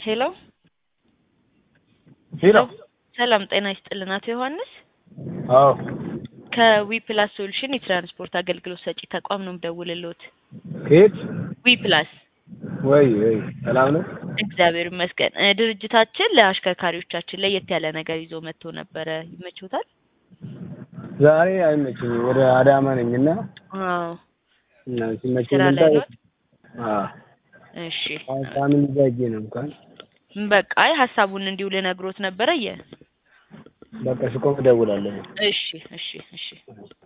ሄሎ ሄሎ ሰላም ጤና ይስጥልን አቶ ዮሐንስ አዎ ከዊ ፕላስ ሶሉሽን የትራንስፖርት አገልግሎት ሰጪ ተቋም ነው የምደውልልዎት። ከየት ዊ ፕላስ ወይ ወይ ሰላም ነው እግዚአብሔር ይመስገን። እ ድርጅታችን ለአሽከርካሪዎቻችን ለየት ያለ ነገር ይዞ መጥቶ ነበረ። ይመችዎታል? ዛሬ አይመችኝም ወደ አዳማ ነኝ እና አዎ እና ሲመቸኝ ስራ ላይ ልምጣ ነዎት? አዎ እሺ ፋሚሊ ጋር ሄጄ ነው እንኳን በቃ አይ ሀሳቡን እንዲሁ ልነግሮት ነበረ የ በቃ ስቆም እደውላለሁ እሺ እሺ እሺ